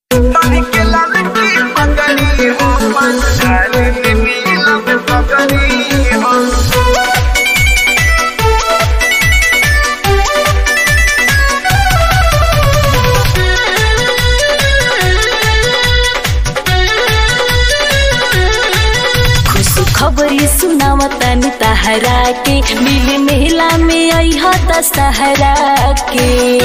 तनी के ललकी पगड़ी हो पंडाल में नीलम पगड़ी हो खुश खबरी सुनावतन तहरा के मिल मेला में अह दशहरा के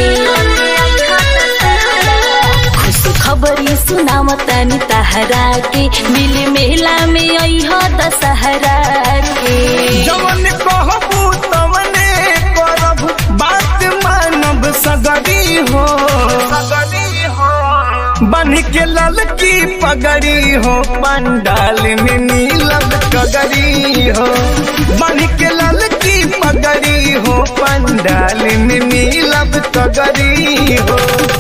खुश खबरी सुनावतन तहरा के मिल मेला में अह दशहरा के जवन कहबू तवने करब बात मानब सगरी हो सगरी हो बन के ललकी पगड़ी हो पंडाल में नीलब कगरी हो बन के ललकी पगड़ी हो पंडाल में नीलब कगरी हो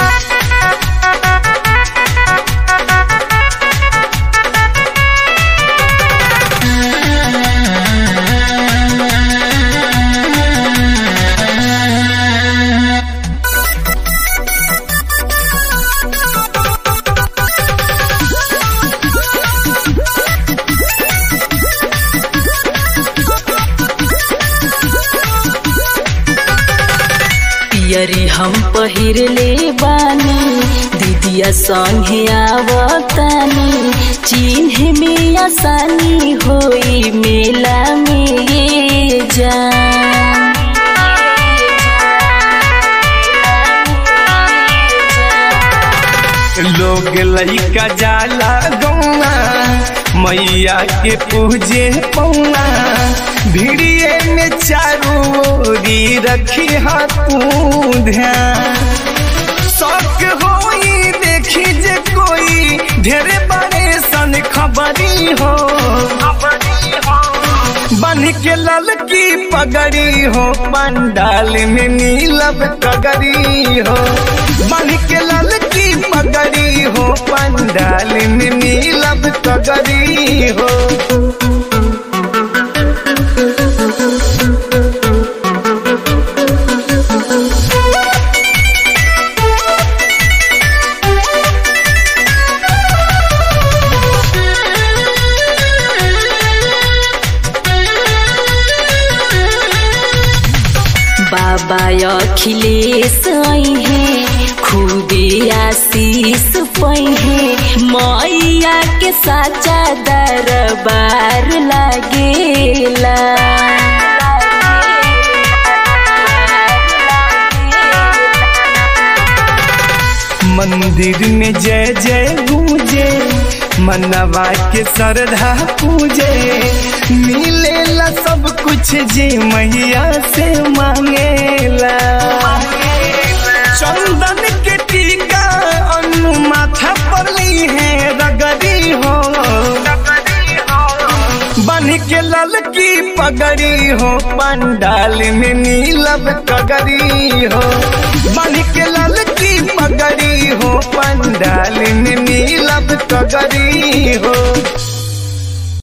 पियरी हम पहिर ले बानी दीदिया संगे आवतानी चिन्ह में आसानी होई मेला में ये जान लोग लइका जाला गौआ मैया के पूजे पौआ भिड़िए में चारू ओरी रखी तू ध्यान शौक होई देखी जे कोई ढेरे बड़े सन खबरी हो बन के ललकी पगड़ी हो पंडाल में नीलब कगरी हो बन के ललकी पगड़ी हो पंडाल में नीलब कगरी हो बाबा अखिलेश है खूबे आशीष है मैया के साचा दरबार लागेला मंदिर में जय जय गूंजे मनवा के श्रद्धा पूजे मिलेला सब कुछ जे मैया से मांगेला चंदन के टीका अनु माथा पर ली है रगड़ी हो बन के ललकी पगड़ी हो पंडाल में नीलब कगरी हो बन के ललकी पगड़ी हो पंडाल में नीलब कगरी हो